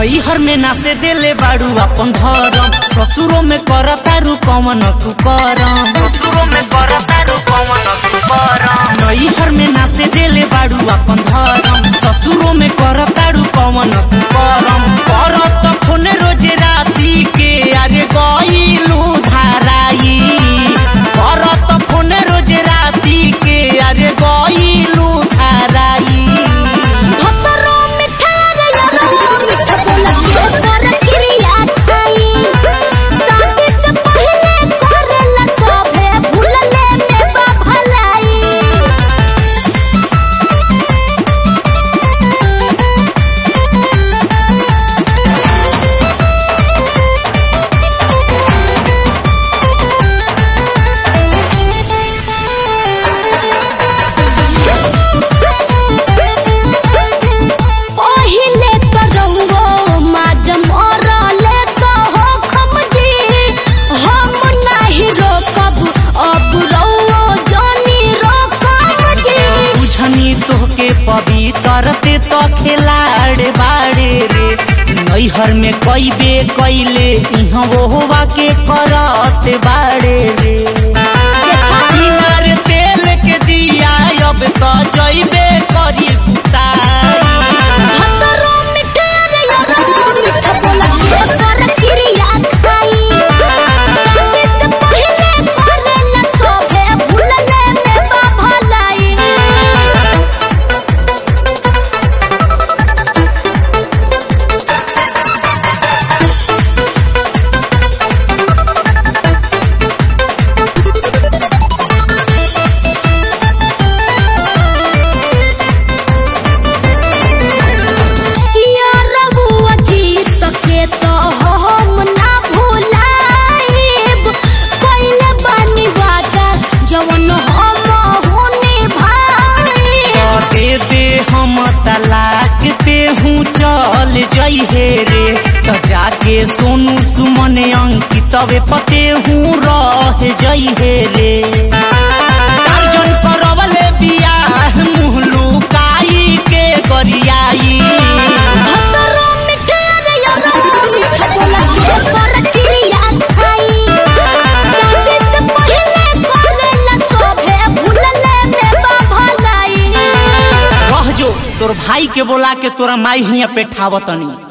नैहर में नासे देले बाड़ू अपन धरम ससुरो में करतारू कमन तू करम ससुरो में करतारू कमन तू करम नैहर में नासे देले बाड़ू अपन धरम ससुरो में करतारू कमन तू करम करत फोन रोज राती के अरे गईलू धाराई करत फोन रोज राती के अरे गईलू धाराई भतरो मिठा रे यारो मिठा बोला के कर क्रिया खाई शादी से पहले करेला सभे भूलले में बा भलाई पहिले करंगो माज मरले कहो खमजी हम नहीं रोकब अब रहो जानी रोकब जी बुझनी तोहके पवित्र ते तो खिलाड़ बाड़े रे नैहर में कई बे कैले इहाँ वो के करत बाड़े रे बिनार तेल के दिया अब तो जइबे करी कुताई भतरो मिठा रे यारो मिठा बोला के कर क्रिया खाई शादी से पहले करेला सभे भूलले में बा भलाई यारबुआ जीत के तो हम ना भुलाइब कइले बानी वादा जवन हम होने भाई दे दे हम तलाक पे हूँ चल जइहे रे त जाके सोनू सुमन अंकितवे पते हूँ रह जइहे रे अर्जुन करवले बियाह मुँह लुकाई के गरियाई भतरो मिठा रे यारो मिठा बोला के कर क्रिया खाई शादी से पहले करेला सभे भूलले में बा भलाई रह जो तोर भाई के बोला के तोरा माई हिया पे ठावतनी